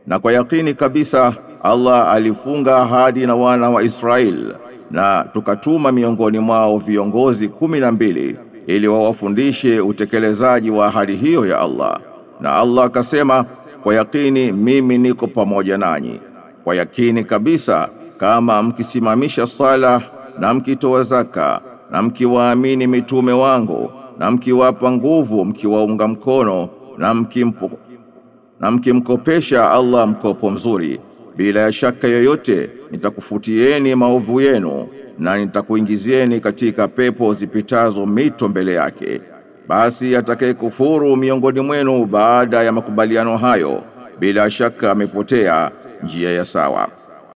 na kwa yakini kabisa Allah alifunga ahadi na wana wa Israel na tukatuma miongoni mwao viongozi kumi na mbili ili wawafundishe utekelezaji wa ahadi hiyo ya Allah na Allah akasema kwa yakini mimi niko pamoja nanyi kwa yakini kabisa kama mkisimamisha sala na mkitoa zaka na mkiwaamini mitume wangu na mkiwapa nguvu mkiwaunga mkono na mkimpo na mkimkopesha Allah mkopo mzuri bila ya shaka yoyote nitakufutieni maovu yenu na nitakuingizieni katika pepo zipitazo mito mbele yake basi atakayekufuru miongoni mwenu baada ya makubaliano hayo bila shaka amepotea njia ya sawa